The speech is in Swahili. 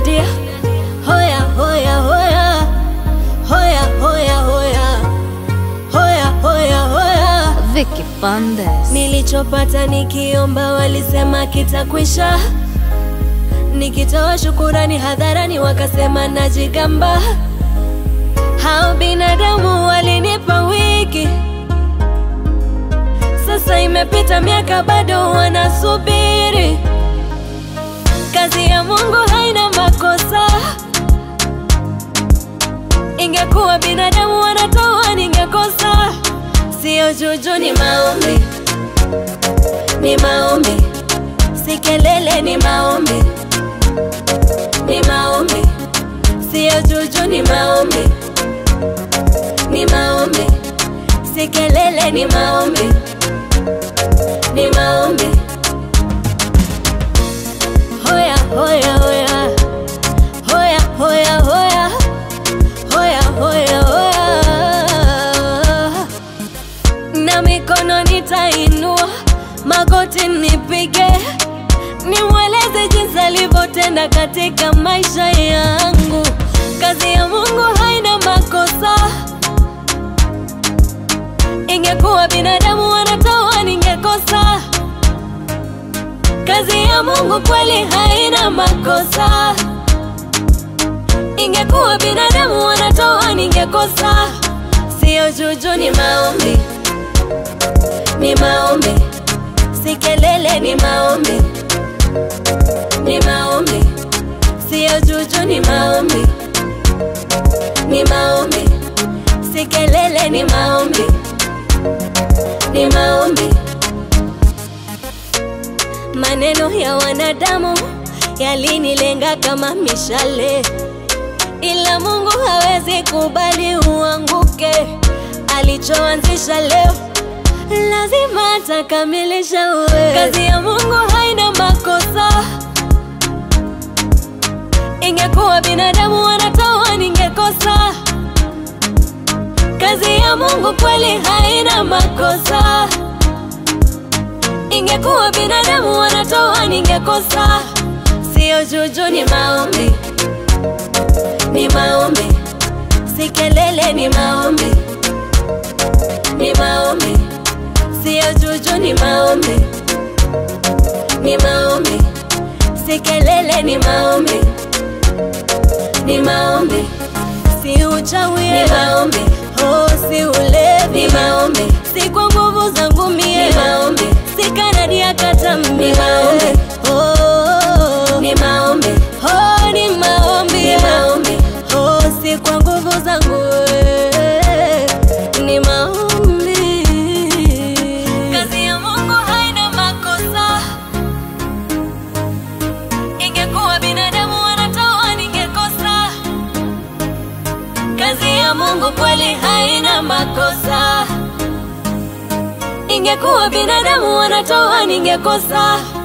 dia hoya hoya hoya hoya hoya hoya hoya hoya hoya Vicky Bandes. Nilichopata nikiomba walisema kitakwisha, nikitoa shukurani hadharani wakasema najigamba. Hao binadamu walinipa wiki, sasa imepita miaka bado wanasubiri. Kazi ya Mungu haina makosa, ingekuwa binadamu wanatoa ningekosa. Sio juju, ni maombi, ni maombi, si kelele, ni maombi, ni maombi, sio juju, ni maombi, ni maombi, si kelele, ni maombi, ni maombi. Hoya hoya hoya hoya hoya hoya hoya hoya hoya na mikono nitainua, magoti nipige, nimweleze jinsi alivyotenda katika maisha yangu. Kazi ya Mungu haina makosa, ingekuwa binadamu wanatoa ningekosa. Kazi ya Mungu kweli haina makosa, ingekuwa binadamu wanatoa ningekosa. Sio juju, ni maombi ni maombi, si kelele, ni maombi, ni maombi, sio juju, ni maombi, ni maombi, si kelele, ni maombi, ni maombi. Maneno ya wanadamu yalinilenga kama mishale, ila Mungu hawezi kubali uanguke. Alichoanzisha leo lazima atakamilisha. Uwe kazi ya Mungu haina makosa, ingekuwa binadamu wanatoa ningekosa. Kazi ya Mungu kweli haina makosa, ingekuwa binadamu wanatoa ningekosa. Sio juju, ni maombi, ni maombi, si kelele, ni maombi, ni maombi sio juju, ni maombi, ni maombi, si kelele, ni maombi, ni maombi, si uchawi, ni maombi, oh, si ulevi, ni maombi, si kwa nguvu zangu mie, ni maombi, si kanadi ya katambi, ni maombi, oh, ni maombi, oh, ni maombi, ni maombi, oh, si kwa nguvu zangu eh, ni maombi. Kazi ya Mungu haina makosa, ingekuwa binadamu wanatoa ningekosa. Kazi ya Mungu kweli haina makosa, ingekuwa binadamu wanatoa ningekosa.